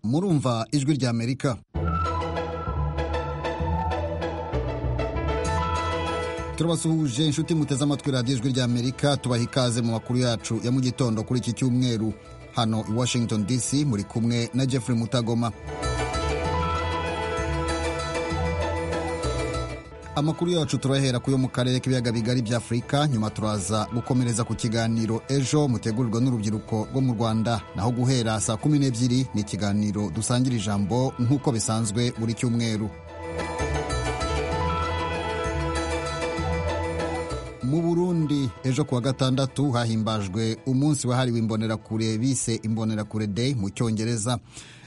murumva ijwi ry'amerika turabasuhuje inshuti muteze amatwi radiyo ijwi ry'amerika tubaha ikaze mu makuru yacu ya mu gitondo kuri iki cyumweru hano i washington dc muri kumwe na jeffrey mutagoma amakuru yacu turahera ku yo mu karere k'ibiyaga bigari bya afurika nyuma turaza gukomereza ku kiganiro ejo mutegurirwa n'urubyiruko rwo mu rwanda naho guhera saa kumi n'ebyiri ni ikiganiro dusangira ijambo nk'uko bisanzwe buri cyumweru mu burundi ejo kuwa gatandatu hahimbajwe umunsi wahariwe imbonerakure bise imbonerakure day mu cyongereza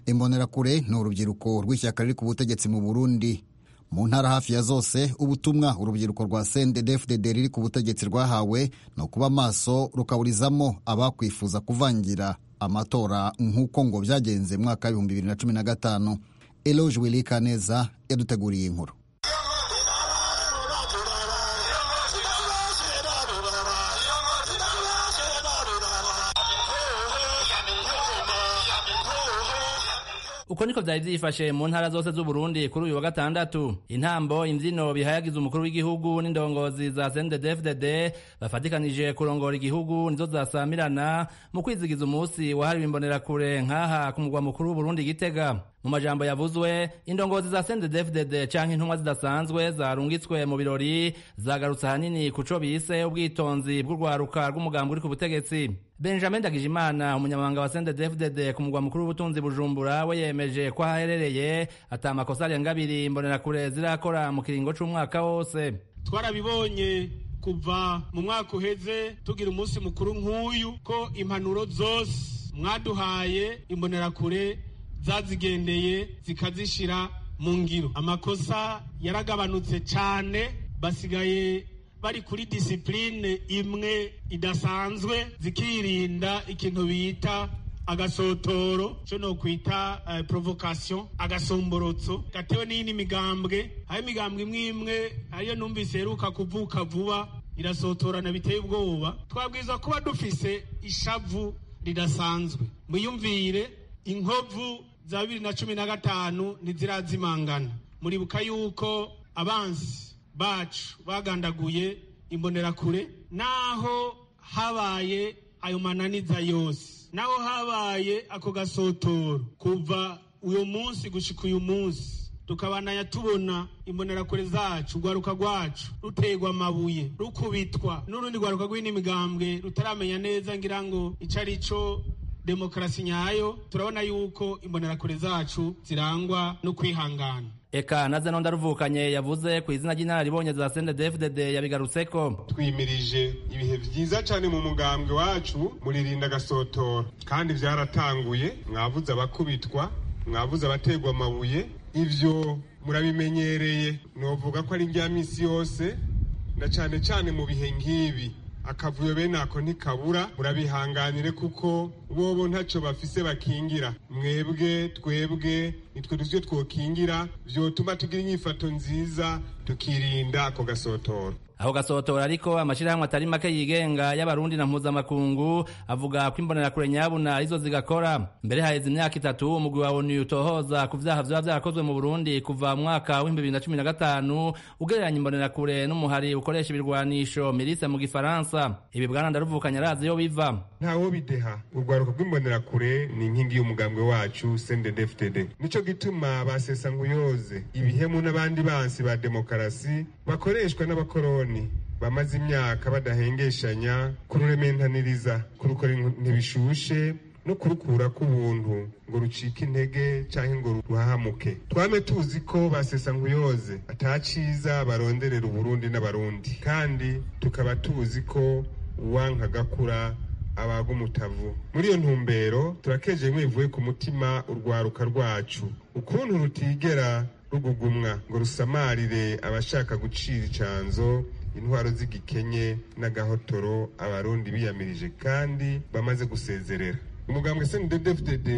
imbonerakure ni urubyiruko rw'ishyaka riri ku butegetsi mu burundi mu ntara hafi ya zose ubutumwa urubyiruko rwa cndfdd riri ku butegetsi rwahawe ni ukuba amaso rukaburizamo abakwifuza kuvangira amatora nk'uko ngo byagenze mwaka w'ibihumbi bibiri na cumi na gatanu eloge wilikaneza yaduteguriye inkuru uko niko byari byifashe mu ntara zose z'uburundi kuri uyu wa gatandatu intambo imbyino bihayagiza umukuru w'igihugu n'indongozi za cndfdd bafatikanije kurongora igihugu nizo zasamirana mu kwizigiza umunsi wahariwe imbonerakure nk'aha ku mugwa mukuru w'uburundi gitega mu majambo yavuzwe indongozi za cndfdd canke intumwa zidasanzwe zarungitswe mu birori zagarutse ahanini ku co bise ubwitonzi bw'urwaruka rw'umugambi uri ku butegetsi benjamin ndagijimana umunyamabanga wa cndfdd ku mugwa mukuru w'ubutunzi bujumbura we yemeje ko aherereye ata makosa arenga abiri imbonerakure zirakora mu kiringo c'umwaka wose twarabibonye kuva mu mwaka uheze tugira umunsi mukuru nk'uyu ko impanuro zose mwaduhaye imbonerakure zazigendeye zikazishyira mu ngiro amakosa yaragabanutse cyane basigaye bari kuri disipurine imwe idasanzwe zikirinda ikintu bita agasotoro cyo no kwita porovokasiyo agasomborotso gatewe n'indi migambwe aho imigambwe imwe imwe ariyo numvise iheruka kuvuka vuba irasotorana biteye ubwoba twabwiza kuba dufise ishavu ridasanzwe mwiyumvire inkovu za bibiri na cumi na gatanu ntizirazimangana muribuka yuko abansi bacu bagandaguye imbonerakure naho habaye ayo mananiza yose naho habaye ako gasotoro kuva uyu munsi gushika uyu munsi tukabanaya tubona imbonerakure zacu urwaruka rwacu ruterwa amabuye rukubitwa n'urundi rwaruka rw'indi migambwe rutaramenya neza ngira ngo icyo ari cyo demokarasi nyayo turabona yuko imbonerakure zacu zirangwa no kwihangana eka naze nonda ruvukanye yavuze ku izina ry'inararibonye za cndfdd yabigarutseko twimirije ibihe byiza cyane mu mugambwe wacu muririnda agasotora kandi byaratanguye mwavuze abakubitwa mwavuze abategwa amabuye ibyo murabimenyereye novuga ko ari njya minsi yose na cyane cyane mu bihe nk'ibi akavuyo bene ako ntikabura murabihanganire kuko bobo ntacyo bafise bakingira mwebwe twebwe nitwe dusyo twokingira byotuma tugira inyifato nziza tukirinda ako gasotoro aho gasotora ariko amashyirahamwe atari make yigenga y'abarundi na mpuzamakungu avuga ko imbonerakure nyabuna arizo zigakora mbere haheze imyaka itatu umugwi wa onu utohoza ku vyaha vyoba vyarakozwe mu burundi kuva mwaka w'ibihumbi bibiri na cumi na gatanu ugereranya imbonerakure n'umuhari ukoresha ibirwanisho mirise mu gifaransa ibi bwana ndaruvukanye arazi yo biva ntawo bideha urwaruka rw'imbonerakure ni inkingi y'umugambwe wacu sendedftd nico gituma basesankuyoze ibihemu n'abandi bansi ba demokarasi bakoreshwa n'abakoroni bamaze imyaka badahengeshanya kururementaniriza kurukora ntibishushe no kurukura k'ubuntu ngo rucike intege cyangwa ngo ruhahamuke twame tuzi ko basesa nkuyoze ataciza baronderera uburundi n'abarundi kandi tukaba tuzi ko uwanka gakura abaga umutavu muri iyo ntumbero turakeje mwivuye ku mutima urwaruka rwacu ukuntu rutigera rugugumwa ngo rusamarire abashaka gucira icanzo intwaro z'igikenye n'agahotoro abarundi biyamirije kandi bamaze gusezerera umugambwe cndfdd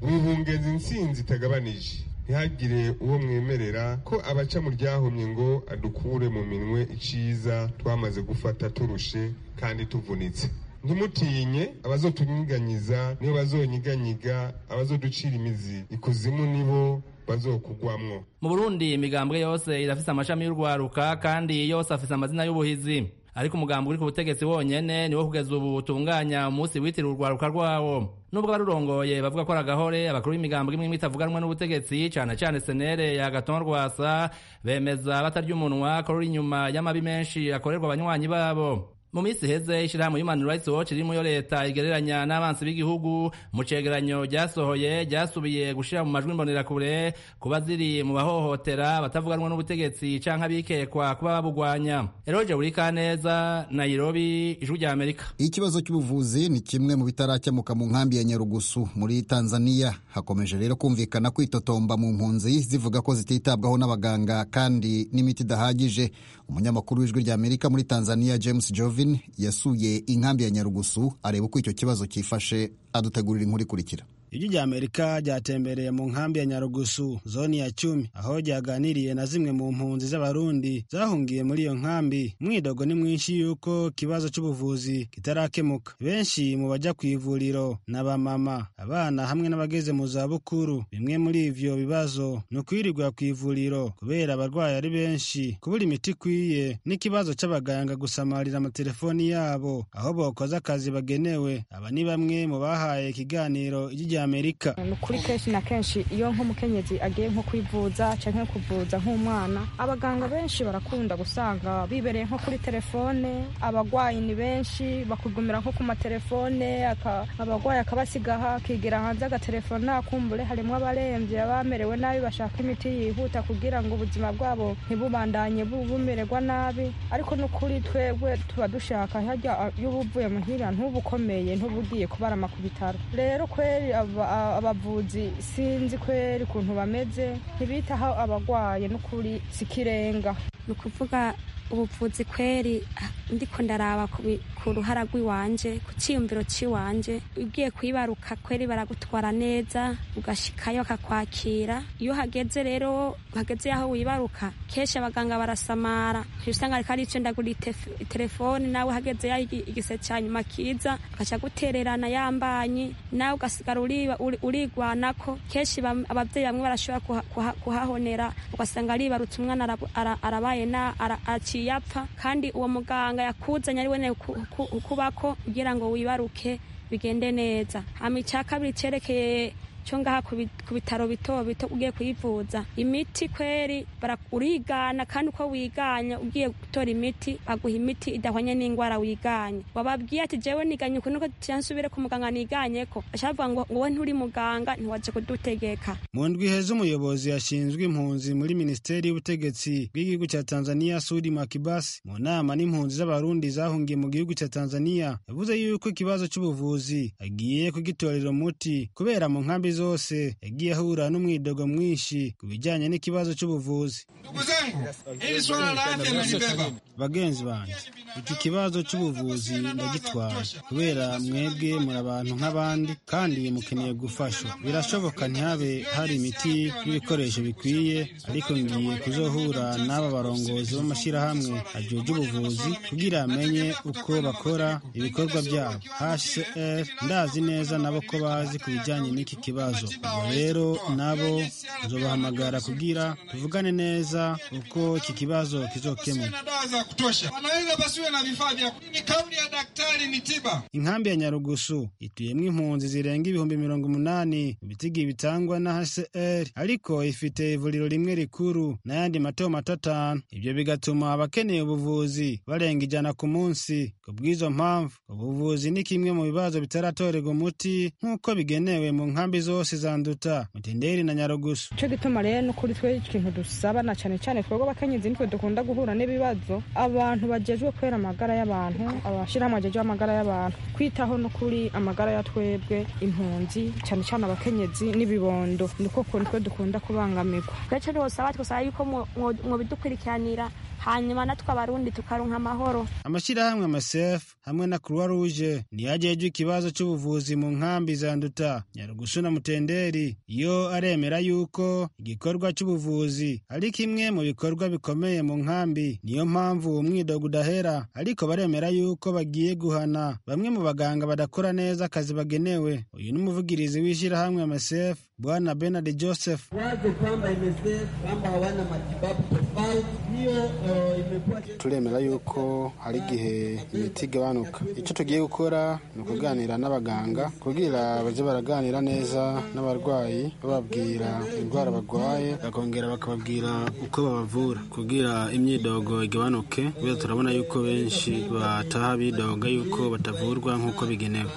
wibungenza intsinzi itagabanije ntihagire uwo mwemerera ko abaca mu ryahumye ngo adukure mu minwe iciza twamaze gufata turushe kandi tuvunitse ntimutinye abazotunyiganyiza nibo bazonyiganyiga abazoducira imizi ikuzimu nibo bazokugwamwo mu burundi imigambwe yose irafise amashami y'urwaruka kandi yose afise amazina y'ubuhizi ariko umugambi uri ku butegetsi wonyene niwo kugeza ubu utunganya umunsi witiriwe urwaruka rwawo nubwo abarurongoye bavuga ko ari agahore abakuru b'imigambwe imwe imwe itavuganwa n'ubutegetsi cane cane senere ya gaton rwasa bemeza batarya umunwa ko ruri inyuma y'amabi menshi akorerwa abanywanyi babo mu minsi iheze ishyirahamwe human rights watch ririmo yo leta igereranya n'abansi b'igihugu mu cegeranyo ryasohoye ryasubiye gushira mu majwi imbonerakure kuba ziri mu bahohotera batavuganwa n'ubutegetsi canke abikekwa kuba babugwanya eroje burikaneza nairobi ijwi rya amerika ikibazo cy'ubuvuzi ni kimwe mu bitarakemuka mu nkambi ya nyarugusu muri tanzania hakomeje rero kumvikana kwitotomba mu mpunzi zivuga ko zititabwaho n'abaganga kandi n'imiti idahagije umunyamakuru w'ijwi rya amerika muri tanzania james jovi yasuye inkambi ya nyarugusu areba uko icyo kibazo cyifashe adutegurira inkuru ikurikira ijwi rya amerika ryatembereye mu nkambi ya nyarugusu zoni ya cumi aho ryaganiriye na zimwe mu mpunzi z'abarundi zahungiye muri iyo nkambi umwidogo ni mwinshi y'uko ikibazo cy'ubuvuzi kitarakemuka benshi mu bajya ku ivuriro ni abamama abana hamwe n'abageze mu zabukuru bimwe muri ivyo bibazo ni ukwirirwa ku ivuriro kubera abarwayi ari benshi kubura imiti ikwiye n'ikibazo cy'abaganga gusamarira amatelefoni yabo aho bokoza akazi bagenewe aba ni bamwe mu bahaye ikiganiro ijwi rya amerika ni ukuri kenshi na kenshi iyo nk'umukenyezi agiye nko kwivuza cyangwa kuvuza nk'umwana abaganga benshi barakunda gusanga bibereye nko kuri telefone abagwayi ni benshi bakugumira nko ku matelefone aka- abagwayi akabasiga aha akigira hanze agatelefona kumbure harimo abarembye abamerewe nabi bashaka imiti yihuta kugira ngo ubuzima bwabo ntibubandanye bu- bumererwa nabi ariko ni ukuri twebwe tuba dushaka hajya y'ubuvuye muhira ntubukomeye ntubugiye kubarama ku bitaro rero kweri aba- abavuzi sinzi kweri ukuntu bameze ntibitaho abagwaye n'ukuri si ikirenga ni ukuvuga ubuvuzi kweri ah, ndiko ndaraba ku bi- ku ruhara rw'iwanje ku ciyumviro c'iwanje ugiye kwibaruka kweri baragutwara neza ugashikayo bakakwakira iyo hageze rero hageze aho wibaruka kenshi abaganga barasamara Uca usanga ariko ari ndagura itefe- itelefone nawe hageze ya igi- igise cya nyuma kiza agaca gutererana yambanyi nawe ugasigara uri- uri- urigwanako kenshi bam- abavyeyi bamwe barashobora kuha- kuha- kuhahonera ugasanga aribarutse umwana arabu- ara- arabaye na ara- aciye apfa kandi uwo muganga yakuzanye ari wene ku- ku- ukubako kugira ngo wibaruke bigende neza hama icya kabiri cerekeye cyo ngaha ku bi- ku bitaro bito bito ugiye kuyivuza imiti kweri bara- urigana kandi uko wiganya ugiye gutora imiti baguha imiti idahwanye n'indwara wiganye wababwiye ati jewe niganye uku nuko nsubire ku muganga niganyeko ashavuga ngo wowe nturi muganga ntiwaje kudutegeka mu ndwi heza umuyobozi yashinzwe impunzi muri minisiteri y'ubutegetsi bw'igihugu cya tanzania sudi makibasi mu nama n'impunzi z'abarundi zahungiye mu gihugu cya tanzania yavuze yuko ikibazo cy'ubuvuzi agiye kugitorera umuti kubera mu nkambi zose yagiye ahura n'umwidogo mwinshi ku bijyanye n'ikibazo cy'ubuvuzi Ndugu zangu, hili swala la afya nalibeba. bagenzi banjye iki kibazo cy'ubuvuzi ndagitwara kubera mwebwe muri abantu nk'abandi kandi mukeneye gufashwa birashoboka ntihabe hari imiti n'ibikoresho bikwiye ariko ngiye kuzohura n'aba barongozi b'amashyirahamwe ajyuje ubuvuzi kugira amenye uko bakora ibikorwa byabo hcr ndazi neza nabo ko bazi ku bijyanye n'iki kibazo ubwo rero nabo nzobahamagara kugira tuvugane neza uko iki kibazo kizokemuka Na dawa za kutosha. Wanaweza pasiwe na vifaa vya ni kauli ya daktari ni tiba. inkambi ya nyarugusu ituyemo impunzi zirenga ibihumbi mirongo umunani ibitigi bitangwa na hcr ariko ifite ivuriro rimwe rikuru n'ayandi mato mato atanu ibyo bigatuma abakeneye ubuvuzi barenga ijana ku munsi ku bw'izo mpamvu ubuvuzi ni kimwe mu bibazo bitaratorerwa umuti nk'uko bigenewe mu nkambi zose zanduta mutenderi na nyarugusu icyo gituma rero ni ukuri twe ikintu dusaba na cyane cyane twebwe abakenyezi nitwe dukunda guhura n'ibibazo abantu bajejwe kwera amagara y'abantu abashyirahamwe bajejwe amagara y'abantu kwitaho ni ukuri amagara ya twebwe impunzi cyane cyane abakenyezi n'ibibondo niko kuntu twe dukunda kubangamirwa uretse ntiwosaba twosaba yuko mwo- mwo- mwobidukurikiranira hanyuma natwe abarundi tukaronka amahoro amashyirahamwe amasef hamwe na croix rouge niyo ajejwe ikibazo cy'ubuvuzi mu nkambi za nduta nyarugusu na mutenderi yo aremera yuko igikorwa cy'ubuvuzi ari kimwe mu bikorwa bikomeye mu nkambi niyo mpamvu uwo mwidogo udahera ariko baremera yuko bagiye guhana bamwe mu baganga badakora neza akazi bagenewe uyu ni umuvugirizi w'ishyirahamwe amasef bwana benard joseph wazo kwamba MSF kwamba hawana matibabu tofauti, hiyo eh, imekuwa turemera yuko hari igihe imiti igabanuka icyo tugiye gukora ni ukuganira n'abaganga kugira bajye baraganira neza n'abarwayi bababwira indwara barwaye bakongera bakababwira uko babavura kugira imyidogo igabanuke kubera turabona yuko benshi bataha bidoga yuko batavurwa nk'uko bigenewe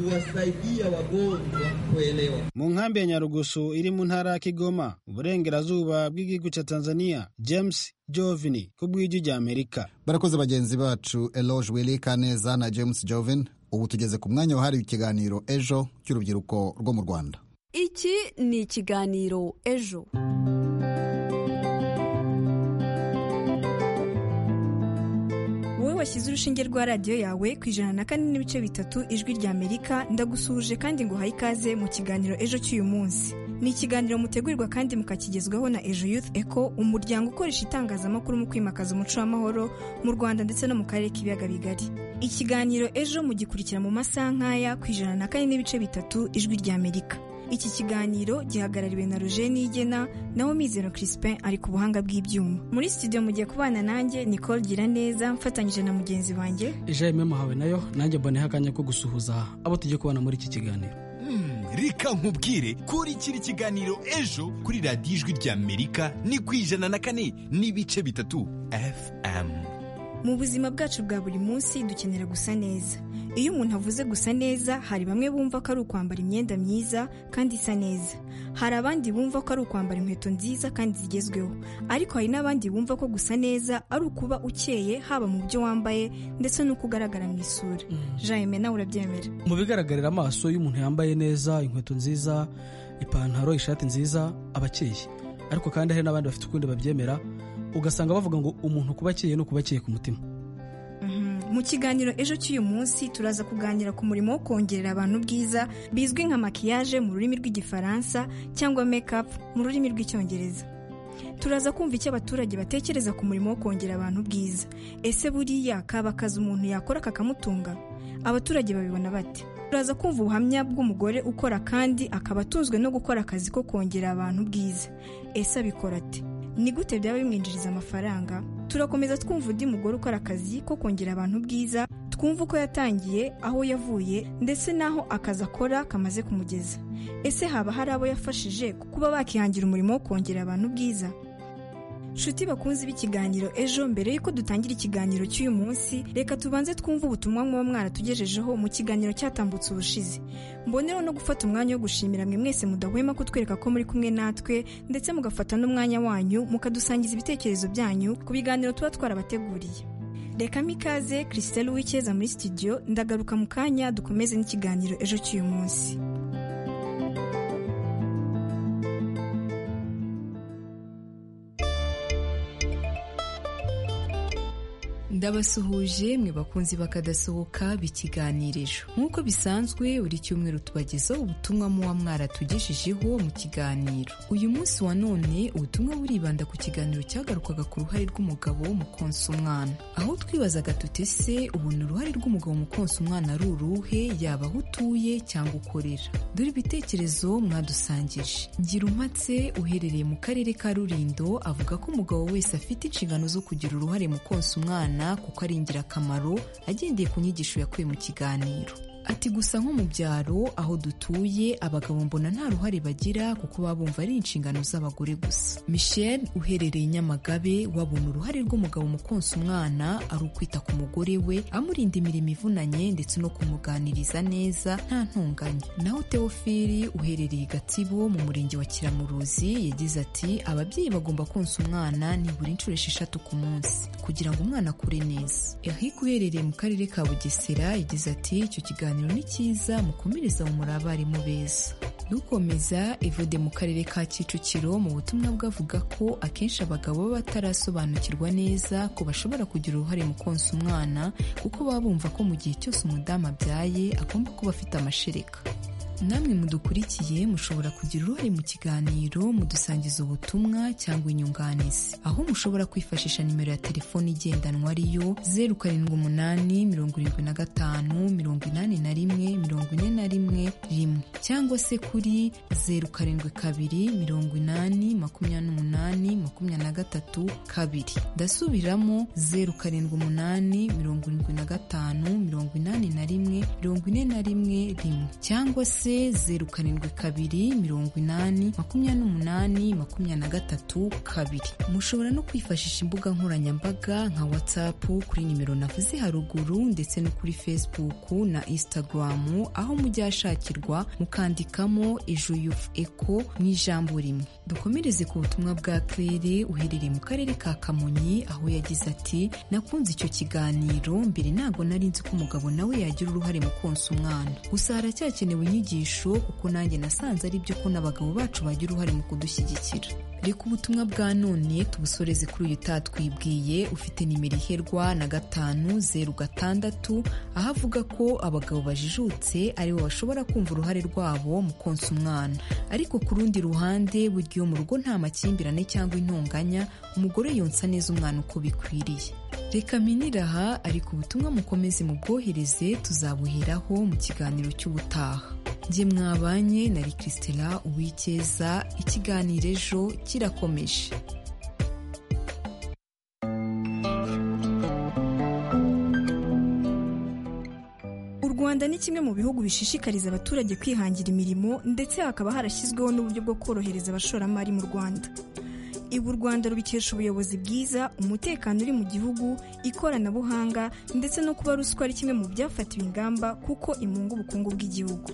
kuwasaidia wagonjwa kuelewa. mu nkambi ya nyarugusu iri mu ntara ya kigoma uburengerazuba bw'igihugu cya tanzania james jovini ku bw'ijwi ry'amerika barakoze bagenzi bacu eloge willy kaneza na james jovin ubu tugeze ku mwanya wahariwe ikiganiro ejo cy'urubyiruko rwo mu rwanda iki ni ikiganiro ejo wowe washyize urushinge rwa radiyo yawe ku ijana na kane n'ibice bitatu ijwi ry'amerika ndagusuhuje kandi nguhaye ikaze mu kiganiro ejo cy'uyu munsi ni ikiganiro mutegurirwa kandi mukakigezwaho na ejo youth eco umuryango ukoresha itangazamakuru mu kwimakaza umuco w'amahoro mu rwanda ndetse no mu karere k'ibiyaga bigari ikiganiro ejo mugikurikira mu masaha nk'aya ku ijana na kane n'ibice bitatu ijwi ry'amerika iki kiganiro gihagarariwe na roger nigena naho mizero crispin ari ku buhanga bw'ibyuma muri studio mugiye kubana nanjye nicole gira neza mfatanyije na mugenzi wanjye jaime muhawe nayo nanjye mboneho akanya ko gusuhuza abo tugiye kubana muri iki kiganiro reka nkubwire kurikira ikiganiro ejo kuri radiyo ijwi ry'amerika ni ku ijana na kane n'ibice bitatu fm mu buzima bwacu bwa buri munsi dukenera gusa neza iyo umuntu avuze gusa neza hari bamwe bumva ko ari ukwambara imyenda myiza kandi isa neza hari abandi bumva ko ari ukwambara inkweto nziza kandi zigezweho ariko hari n'abandi bumva ko gusa neza ari ukuba ukeye haba mu byo wambaye ndetse n'uko ugaragara mu isura jaime nawe urabyemera mu bigaragarira amaso iyo umuntu yambaye neza inkweto nziza ipantaro ishati nziza aba akeye ariko kandi hari n'abandi bafite ukundi babyemera ugasanga bavuga ngo umuntu kuba akeye no kuba akeye ku mutima mu kiganiro ejo cy'uyu munsi turaza kuganira ku murimo wo kongerera abantu ubwiza bizwi nka makiyaje mu rurimi rw'igifaransa cyangwa make-up mu rurimi rw'icyongereza turaza kumva icyo abaturage batekereza ku murimo wo kongera abantu ubwiza ese buriya kaba akazi umuntu yakora kakamutunga abaturage babibona bate turaza kumva ubuhamya bw'umugore ukora kandi akaba atunzwe no gukora akazi ko kongera abantu ubwiza ese abikora ate ni gute byaba bimwinjiriza amafaranga turakomeza twumva undi mugore ukora akazi ko kongera abantu ubwiza twumva uko yatangiye aho yavuye ndetse n'aho akazi akora kamaze kumugeza ese haba hari abo yafashije kuba bakihangira umurimo wo kongera abantu ubwiza nshuti bakunze b'ikiganiro ejo mbere y'uko dutangira ikiganiro cy'uyu munsi reka tubanze twumve ubutumwa muba mwaratugejejeho mu kiganiro cyatambutse ubushize mbonereho no gufata umwanya wo gushimira mwe mwese mudahwema kutwereka ko muri kumwe natwe ndetse mugafata n'umwanya wanyu mukadusangiza ibitekerezo byanyu ku biganiro tuba twarabateguriye reka mikaze christelle wikeza muri studio ndagaruka mu kanya dukomeze n'ikiganiro ejo cy'uyu munsi ndabasuhuje mwe bakunzi bakadasohoka bikiganirisho nk'uko bisanzwe buri cyumweru tubagezaho ubutumwa muba mwaratugejejeho mu kiganiro uyu munsi wa none ubutumwa buribanda ku kiganiro cyagarukaga ku ruhare rw'umugabo mu konsa umwana aho twibazaga tutese ubona uruhare rw'umugabo mu konsa umwana ari uruhe yaba aho utuye cyangwa ukorera dore ibitekerezo mwadusangije gira umatse uherereye mu karere ka rurindo avuga ko umugabo wese afite inshingano zo kugira uruhare mu konsa umwana kuko ari ingirakamaro agendeye ku nyigisho yakuye mu kiganiro ati gusa nko mu byaro aho dutuye abagabo mbona nta ruhare bagira kuko baba bumva ari inshingano z'abagore gusa michel uherereye nyamagabe wabona uruhare rw'umugabo mu konsa umwana ari ukwita ku mugore we amurinda imirimo ivunanye ndetse no kumuganiriza neza nta ntunganye naho teofili uherereye gatsibo mu murenge wa kiramuruzi yagize ati ababyeyi bagomba konsa umwana nibura inshuro esheshatu ku munsi kugira ngo umwana akure neza eric uherereye mu karere ka bugesera yagize ati icyo kiganiro ni cyiza mukomereza mu muri abarimu beza dukomeza evode mu karere ka kicukiro mu butumwa bwavuga ko akenshi abagabo baba batarasobanukirwa neza ko bashobora kugira uruhare mu konsa umwana kuko baba bumva ko mu gihe cyose umudamu abyaye agomba kuba afite amashereka namwe mudukurikiye mushobora kugira uruhare mu kiganiro mudusangiza ubutumwa cyangwa inyunganizi aho mushobora kwifashisha nimero ya telefoni igendanwa ariyo zeru karindwi umunani mirongo irindwi na gatanu mirongo inani na rimwe mirongo ine na rimwe rimwe cyangwa se kuri zeru karindwi kabiri mirongo inani makumyabiri n'umunani makumyabiri na gatatu kabiri ndasubiramo zeru karindwi umunani mirongo irindwi na gatanu mirongo inani na rimwe mirongo ine na rimwe rimwe cyangwa se se zeru karindwi kabiri mirongo inani makumyabiri n'umunani makumyabiri na gatatu kabiri mushobora no kwifashisha imbuga nkoranyambaga nka watsapu kuri nimero navuze haruguru ndetse no kuri fesibuku na insitagaramu aho mujya hashakirwa mukandikamo ejo yufu eko mu ijambo rimwe dukomereze ku butumwa bwa claire uherereye mu karere ka kamonyi aho yagize ati nakunze icyo kiganiro mbere ntabwo nari nzi ko umugabo nawe yagira uruhare mu konsa umwana gusa haracyakenewe inyigisho inyigisho kuko nanjye nasanze ari byo ko n'abagabo bacu bagira uruhare mu kudushyigikira reka ubutumwa bwa none tubusoreze kuri uyu utatwibwiye ufite nimero iherwa na gatanu zeru gatandatu aho avuga ko abagabo bajijutse aribo bashobora kumva uruhare rwabo mu konsa umwana ariko ku rundi ruhande buri gihe mu rugo nta makimbirane cyangwa intonganya umugore yonsa neza umwana uko bikwiriye reka minire aha ariko ubutumwa mukomeze mubwohereze tuzabuheraho mu kiganiro cy'ubutaha njye mwabanye na rikisitera uwikeza ikiganiro ejo kirakomeje u rwanda ni kimwe mu bihugu bishishikariza abaturage kwihangira imirimo ndetse hakaba harashyizweho n'uburyo bwo korohereza abashoramari mu rwanda ibu u rwanda rubikesha ubuyobozi bwiza umutekano uri mu gihugu ikoranabuhanga ndetse no kuba ruswa ari kimwe mu byafatiwe ingamba kuko imunga ubukungu bw'igihugu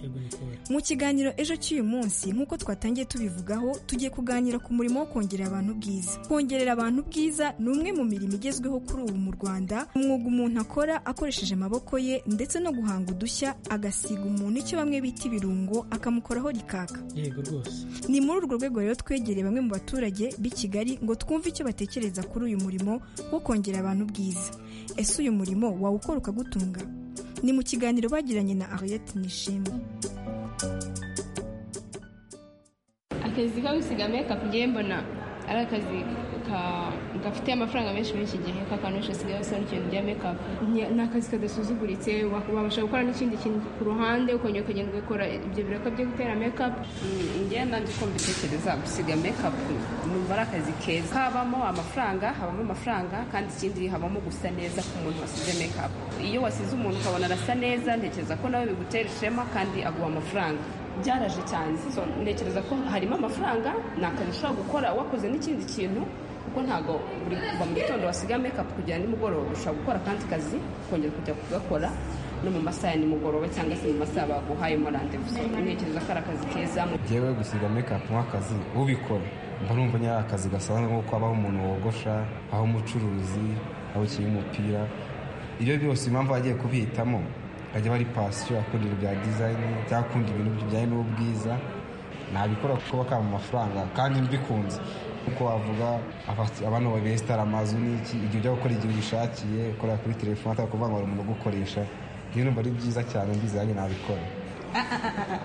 mu kiganiro ejo cy'uyu munsi nk'uko twatangiye tubivugaho tugiye kuganira ku murimo wo kongerera abantu ubwiza kongerera abantu ubwiza ni umwe mu mirimo igezweho kuri ubu mu rwanda umwuga umuntu akora akoresheje amaboko ye ndetse no guhanga udushya agasiga umuntu icyo bamwe bita ibirungo akamukoraho rikaka yego rwose ni muri urwo rwego rero twegereye bamwe mu baturage b'ikigo kigali ngo twumve icyo batekereza kuri uyu murimo wo kongera abantu ubwiza ese uyu murimo wawukora ukagutunga ni mu kiganiro bagiranye na ariyeti nishimwe akazi ko gusiga mekapu ngewe mbona ari akazi gafite amafaranga menshi muri iki gihe k'akantu benshi basigaye basora ikintu rya mekapu ni akazi kadasuzuguritse wabasha gukora n'ikindi kintu ku ruhande ukongera ukagenda ugakora ibyo biraka byo gutera mekapu ngewe nanjye uko mbitekereza gusiga mekapu numva ari akazi keza kabamo amafaranga habamo amafaranga kandi ikindi habamo gusa neza ku muntu wasize mekapu iyo wasize umuntu ukabona arasa neza ntekereza ko nawe bigutera ishema kandi aguha amafaranga byaraje cyane ntekereza ko harimo amafaranga ni akazi ushobora gukora wakoze n'ikindi kintu kuko ntabwo buri kuva mu gitondo wasiga mekapu kugera nimugoroba ushobora gukora akandi kazi ukongera kujya kugakora no mu masaha ya nimugoroba cyangwa se mu masaha baguhaye mo randevuzo ntekereza ko ari akazi keza ngewe gusiga mekapu nk'akazi ubikora mba numva nyari akazi gasanzwe nko habaho umuntu wogosha aho umucuruzi aho ukiri umupira ibyo byose impamvu bagiye kubihitamo akajya bari pasiyo akunda ibintu bya dizayini cyangwa akunda ibintu bijyanye n'ubwiza nabikora kuko bakaba amafaranga kandi mbikunze kuko wavuga abantu babesitara amazu n'iki igihe ujya gukora igihe ubishakiye ukorera kuri telefone atari ukuvuga ngo hari umuntu ugukoresha iyo numva ari byiza cyane mbizanye nabikora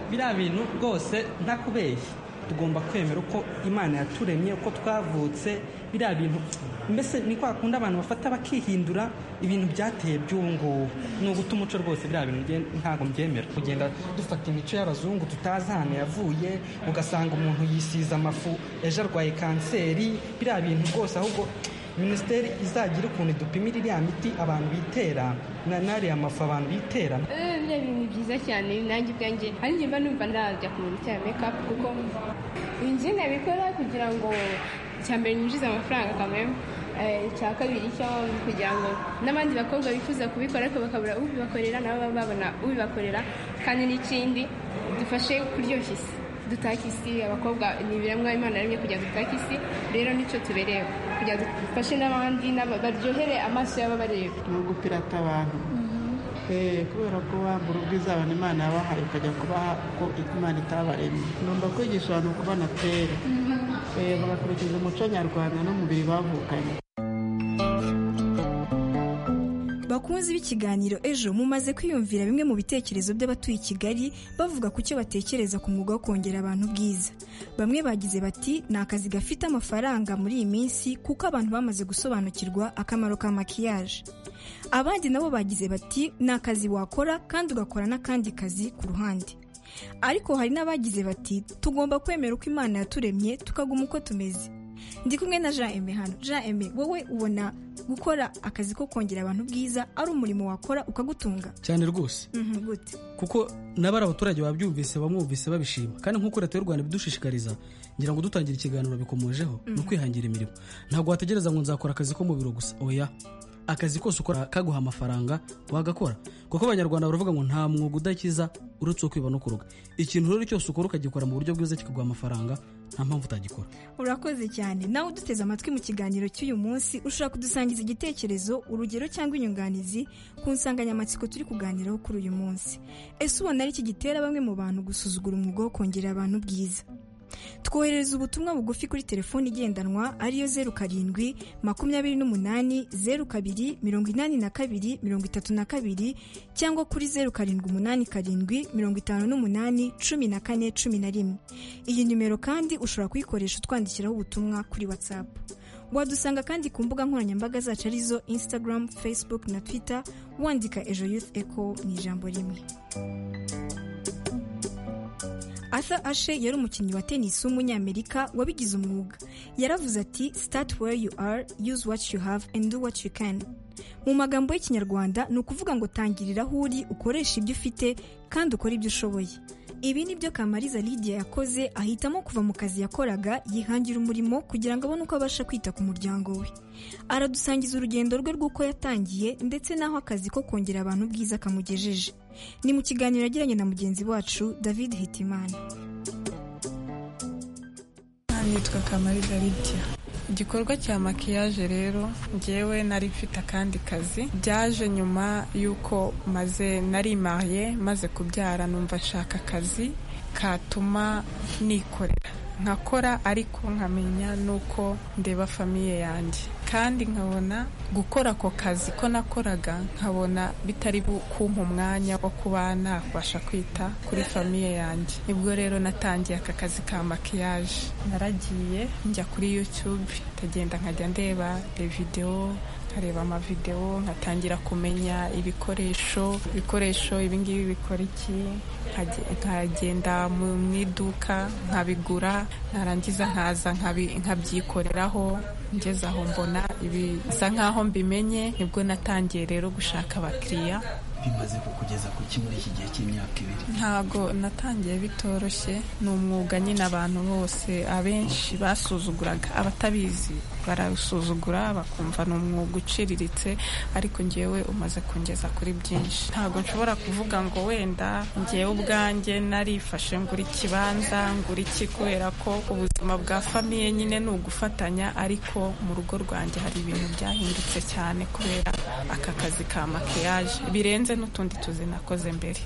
biriya bintu rwose ntakubeshya tugomba kwemera uko imana yaturemye uko twavutse biriya bintu mbese ni kwa kundi abantu bafata bakihindura ibintu byateye by'ubu ngubu ni uguta umuco rwose biriya bintu ntabwo mbyemera kugenda dufata imico y'abazungu tutazi ahantu yavuye ugasanga umuntu yisiza amafu ejo arwaye kanseri biriya bintu rwose ahubwo minisiteri izagira ukuntu idupimira iriya miti abantu bitera na nariya mafu abantu bitera biriya bintu ni byiza cyane nanjye ubwanjye hari igihe mba numva ndajya ku bintu bya mekapu kuko inzu nabikora kugira ngo icya mbere nyinjiza amafaranga kamere icya kabiri cyo kugira ngo n'abandi bakobwa bifuza kubikora ariko bakabura ubibakorera nabo baba babona ubibakorera kandi n'ikindi dufashe kuryoshya isi dutaka isi abakobwa ni ibiremwa imana yaremye kugira ngo dutake isi rero nicyo tubereye kugira ngo dufashe n'abandi baryohere amaso y'ababareba ni ugupirata abantu kubera ko wambura ubwiza abantu imana yabahaye ukajya kubaha uko imana itabaremye numva kwigisha abantu kubana kera bagakurikiza umuco nyarwanda n'umubiri bavukanye bakunzi b'ikiganiro ejo mumaze kwiyumvira bimwe mu bitekerezo by'abatuye i kigali bavuga ku cyo batekereza ku mwuga wo kongera abantu ubwiza bamwe bagize bati ni akazi gafite amafaranga muri iyi minsi kuko abantu bamaze gusobanukirwa akamaro ka makiyaje abandi nabo bagize bati ni akazi wakora kandi ugakora n'akandi kazi ku ruhande ariko hari n'abagize bati tugomba kwemera uko imana yaturemye tukaguma uko tumeze ndi kumwe na jean eme hano jean eme wowe ubona gukora akazi ko kongera abantu ubwiza ari umurimo wakora ukagutunga cyane rwose kuko nabari abaturage babyumvise bamwumvise babishima kandi nk'uko leta y'u rwanda ibidushishikariza ngira ngo dutangira ikiganiro bikomojeho ni ukwihangira imirimo ntabwo wategereza ngo nzakora akazi ko mu biro gusa oya akazi kose ukora kaguha amafaranga wagakora kuko abanyarwanda baravuga ngo nta mwuga udakiza uretse uwo kwiba no kuroga ikintu rero cyose ukora ukagikora mu buryo bwiza kikaguha amafaranga nta mpamvu utagikora urakoze cyane nawe uduteze amatwi mu kiganiro cy'uyu munsi ushobora kudusangiza igitekerezo urugero cyangwa inyunganizi ku nsanganyamatsiko turi kuganiraho kuri uyu munsi ese ubona ari iki gitera bamwe mu bantu gusuzugura umwuga wo kongerera abantu ubwiza twoherereza ubutumwa bugufi kuri telefoni igendanwa ariyo zeru karindwi makumyabiri n'umunani zeru kabiri mirongo inani na kabiri mirongo itatu na kabiri cyangwa kuri zeru karindwi umunani karindwi mirongo itanu n'umunani cumi na kane cumi na rimwe iyi nimero kandi ushobora kuyikoresha utwandikiraho ubutumwa kuri watsapu wadusanga kandi ku mbuga nkoranyambaga zacu arizo instagram facebook na twitter wandika ejo youth eco mu ijambo rimwe Arthur ashe yari umukinnyi wa tennis w'umunyamerika wabigize umwuga yaravuze ati start where you are use what you have and do what you can mu magambo y'ikinyarwanda ni ukuvuga ngo tangirira aho uri ukoresha ibyo ufite kandi ukore ibyo ushoboye ibi ni byo kamariza lidia yakoze ahitamo kuva mu kazi yakoraga yihangira umurimo kugira ngo abone uko abasha kwita ku muryango we aradusangiza urugendo rwe rw'uko yatangiye ndetse n'aho akazi ko kongera abantu ubwiza kamugejeje ni mu kiganiro yagiranye na mugenzi wacu david hitimana nitwa kamariza lidia igikorwa cya makiyaje rero ngewe nari mfite akandi kazi byaje nyuma y'uko maze narimaye maze kubyara numva nshaka akazi katuma nikorera nkakora ariko nkamenya n'uko ndeba famiye yanjye kandi nkabona gukora ako kazi ko nakoraga nkabona bitari kumpa umwanya wo kuba nabasha kwita kuri famiye yanjye nibwo rero natangiye aka kazi ka makiyaje naragiye njya kuri yutube ndagenda nkajya ndeba videwo nkareba amavidewo nkatangira kumenya ibikoresho ibikoresho ibingibi bikora iki nkagenda mu iduka nkabigura narangiza nkaza nkabyikoreraho ngeze aho mbona bisa nkaho mbimenye nibwo natangiye rero gushaka abakiriya bimaze kukugeza ku ki muri iki gihe cy'imyaka ibiri ntabwo natangiye bitoroshye ni umwuga nyine abantu bose abenshi basuzuguraga abatabizi barasuzugura bakumva ni umwuga uciriritse ariko ngewe umaze kungeza kuri byinshi ntabwo nshobora kuvuga ngo wenda ngewe ubwanjye narifashe ngura ikibanza ngura iki kubera ko ubuzima bwa famiye nyine ni ugufatanya ariko mu rugo rwanjye hari ibintu byahindutse cyane kubera aka kazi ka makiyaje birenze n'utundi tuzi nakoze mbere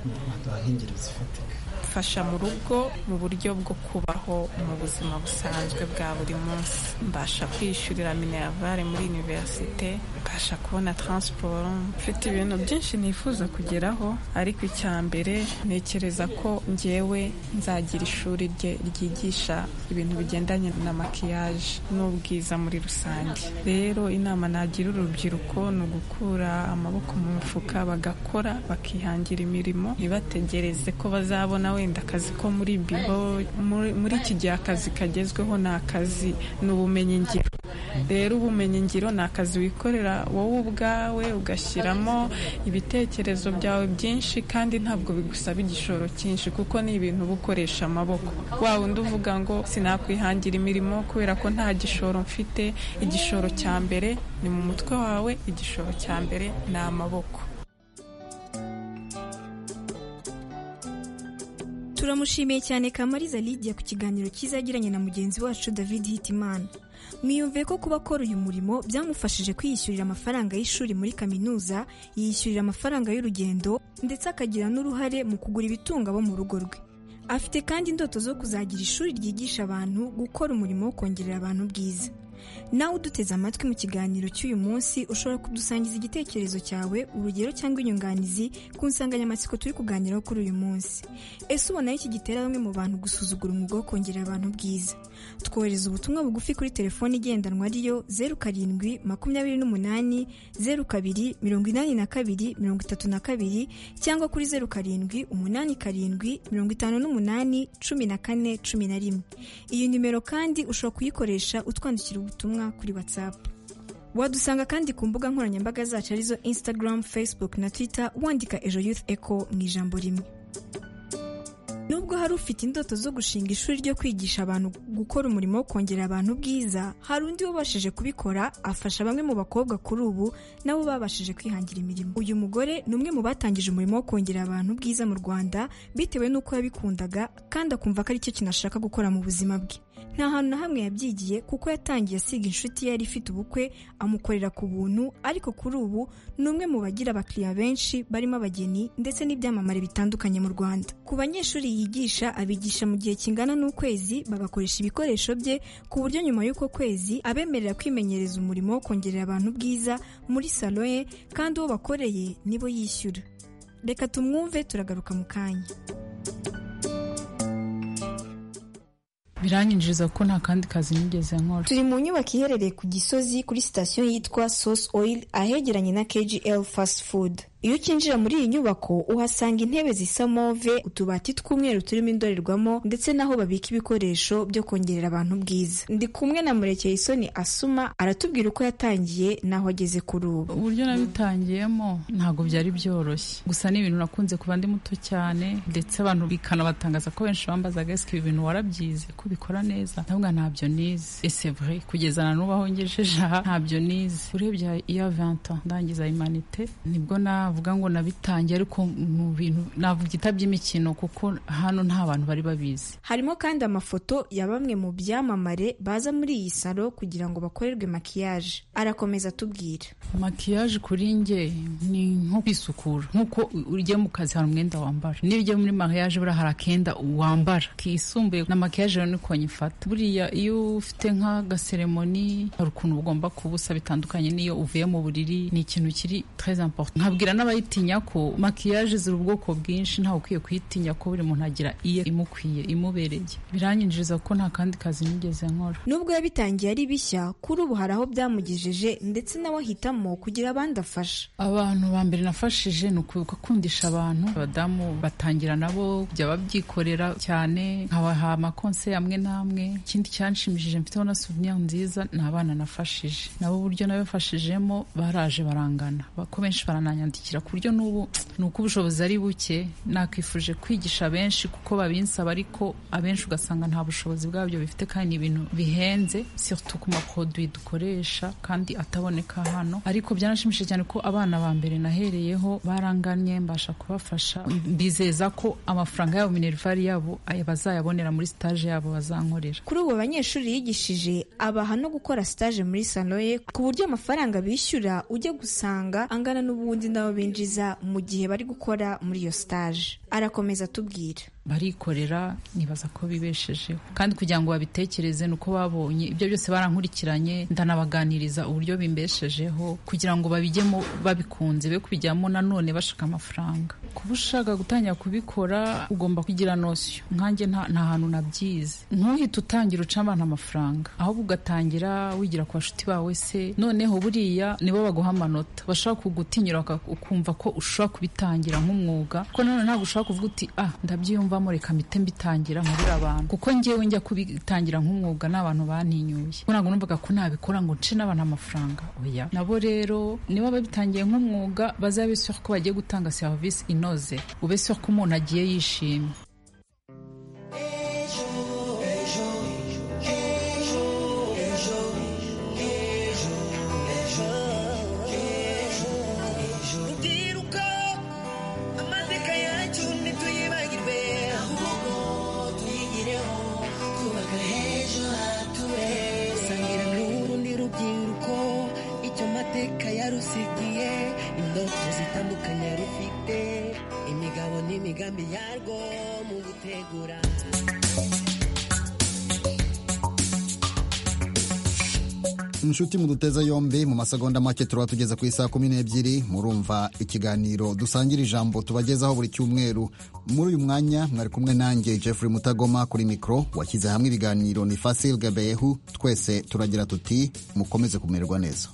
mfasha mu rugo mu buryo bwo kubaho mu buzima busanzwe bwa buri munsi mbasha kwiyishyurira minerivare muri iniverisite mbasha kubona taransiporo mfite ibintu byinshi nifuza kugeraho ariko icya mbere ntekereza ko ngewe nzagira ishuri rye ryigisha ibintu bigendanye na makiyaje n'ubwiza muri rusange rero inama nagira urubyiruko ni ugukura amaboko mu mufuka bagakora bakihangira imirimo ntibategereze ko bazabona wenda akazi ko muri biro muri iki gihe akazi kagezweho ni akazi ni ubumenyingiro rero ubumenyingiro ni akazi wikorera wowe ubwawe ugashyiramo ibitekerezo byawe byinshi kandi ntabwo bigusaba igishoro cyinshi kuko ni ibintu uba ukoresha amaboko waba undi uvuga ngo sinakwihangira imirimo kubera ko nta gishoro mfite igishoro cya mbere ni mu mutwe wawe igishoro cya mbere ni amaboko turamushimiye cyane kamariza lidia ku kiganiro cyiza yagiranye na mugenzi wacu david hitimana mwiyumviye ko kuba akora uyu murimo byamufashije kwiyishyurira amafaranga y'ishuri muri kaminuza yishyurira amafaranga y'urugendo ndetse akagira n'uruhare mu kugura ibitunga abo mu rugo rwe afite kandi indoto zo kuzagira ishuri ryigisha abantu gukora umurimo wo kongerera abantu ubwiza nawe uduteze amatwi mu kiganiro cy'uyu munsi ushobora kudusangiza igitekerezo cyawe urugero cyangwa inyunganizi ku nsanganyamatsiko turi kuganiraho kuri uyu munsi ese ubona iki gitera bamwe mu bantu gusuzugura umwuga wo kongerera abantu ubwiza twohereza ubutumwa bugufi kuri telefone igendanwa ariyo zeru karindwi makumyabiri n'umunani zeru kabiri mirongo inani na kabiri mirongo itatu na kabiri cyangwa kuri zeru karindwi umunani karindwi mirongo itanu n'umunani cumi na kane cumi na rimwe iyi nimero kandi ushobora kuyikoresha utwandikira ubutumwa kuri whatsapp wadusanga kandi ku mbuga nkoranyambaga zacu arizo instagram facebook na twitter wandika ejo youth echo mu ijambo rimwe nubwo hari ufite indoto zo gushinga ishuri ryo kwigisha abantu gukora umurimo wo kongerera abantu ubwiza hari undi wabashije kubikora afasha bamwe mu bakobwa kuri ubu nabo babashije kwihangira imirimo uyu mugore ni umwe mu batangije umurimo wo kongerera abantu ubwiza mu rwanda bitewe n'uko yabikundaga kandi akumva ko ari cyo kintu ashaka gukora mu buzima bwe nta hantu na hamwe yabyigiye kuko yatangiye asiga inshuti yari ifite ubukwe amukorera ku buntu ariko kuri ubu ni umwe mu bagira abakiriya benshi barimo abageni ndetse n'ibyamamare bitandukanye mu rwanda ku banyeshuri yigisha abigisha mu gihe kingana n'ukwezi bagakoresha ibikoresho bye ku buryo nyuma y'uko kwezi abemerera kwimenyereza umurimo wo kongerera abantu ubwiza muri salo ye kandi uwo bakoreye nibo yishyura reka tumwumve turagaruka mu kanya biranyinjiriza kuko nta kandi kazi nigeze nkora turi mu nyubako iherereye ku gisozi kuri sitasiyo yitwa source oil ahegeranye na kgl fast food iyo ukinjira muri iyi nyubako uhasanga intebe zisa move utubati tw'umweru turimo indorerwamo ndetse n'aho babika ibikoresho byo kongerera abantu ubwiza ndi kumwe na murekeye isoni asuma aratubwira uko yatangiye n'aho ageze kuri ubu uburyo nabitangiyemo ntabwo byari byoroshye gusa ni ibintu nakunze kuba ndi muto cyane ndetse abantu bikanabatangaza ko benshi bambazaga esike ibi bintu warabyize ko ubikora neza ndavuga ntabyo nize ese vure kugeza na n'ubu aho ngejeje aha ntabyo nize urebye iya vanta ndangiza imanite nibwo na navuga ngo nabitangiye ariko mu bintu navuga by'imikino kuko hano nta bantu bari babizi harimo kandi amafoto ya bamwe mu byamamare baza muri iyi salo kugira ngo bakorerwe makiyaje arakomeza atubwira makiyaje kuri nge ni nko kwisukura nk'uko ugiye mu kazi hari umwenda wambara niba ugiye muri makiyaje buriya hari akenda wambara kisumbuye na makiyaje rero niko nyifata buriya iyo ufite nk'agaseremoni hari ukuntu ugomba kubusa bitandukanye n'iyo uvuye mu buriri ni ikintu kiri très important nkabwira n'abayitinya ko makiyaje ziri ubwoko bwinshi ntawe ukwiye kuyitinya ko buri muntu agira iye imukwiye imubereye biranyinjiriza kuko nta kandi kazi nigeze nkora nubwo yabitangiye ari bishya kuri ubu hari aho byamugejeje ndetse nawe ahitamo kugira abandi afasha abantu ba mbere nafashije ni ukwibuka kundisha abantu abadamu batangira nabo kujya babyikorera cyane nkabaha amakonse amwe n'amwe ikindi cyanshimishije mfiteho na suveniya nziza ni abana nafashije nabo uburyo nabafashijemo baraje barangana ko benshi barananyandikira ku buryo n'ubu ni uko ubushobozi ari buke nakwifuje kwigisha benshi kuko babinsaba ariko abenshi ugasanga nta bushobozi bwabyo bifite kandi ni ibintu bihenze surtout ku maproduwi dukoresha kandi ataboneka hano ariko byaranshimishije cyane ko abana ba mbere nahereyeho baranganye mbasha kubafasha mbizeza ko amafaranga yabo minervari yabo bazayabonera muri stage yabo bazankorera kuri ubu abanyeshuri yigishije abaha no gukora stage muri sanoye ku buryo amafaranga bishyura ujya gusanga angana n'ubundi nabo binjiza mu gihe bari gukora muri iyo stage arakomeza atubwira barikorera nibaza ko bibeshejeho kandi kugira ngo babitekereze ni uko babonye ibyo byose barankurikiranye ndanabaganiriza uburyo bimbeshejeho kugira ngo babijyemo babikunze be kubijyamo nanone bashaka amafaranga kuba ushaka gutangira kubikora ugomba kugira nosiyo nkanjye nta hantu nabyize ntuhite utangira uca abantu amafaranga ahubwo ugatangira wigira ku bashuti bawe se noneho buriya nibo baguha amanota bashaka kugutinyura ukumva ko ushobora kubitangira nk'umwuga ko nanone ntabwo ushobora kuvuga uti ah ndabyiyumva reka mpite mbitangira nkurira abantu kuko ngewe njya kubitangira nk'umwuga n'abantu bantinyuye ko ntabwo numvaga ko nabikora ngo nce n'abantu amafaranga oya nabo rero niba babitangiye nk'umwuga bazabe ko bagiye gutanga serivisi inoze ube ko umuntu agiye yishimye Sangira indoto zitandukanye rufite imigabo n'imigambi yarwo mu gutegura inshuti mu duteza yombi mu masegonda make turaba tugeze ku isaha kumi n'ebyiri murumva ikiganiro dusangira ijambo tubagezaho buri cyumweru muri uyu mwanya mwari kumwe nanjye jeffrey mutagoma kuri mikoro washyize hamwe ibiganiro ni fasil gabeyehu twese turagira tuti mukomeze kumererwa neza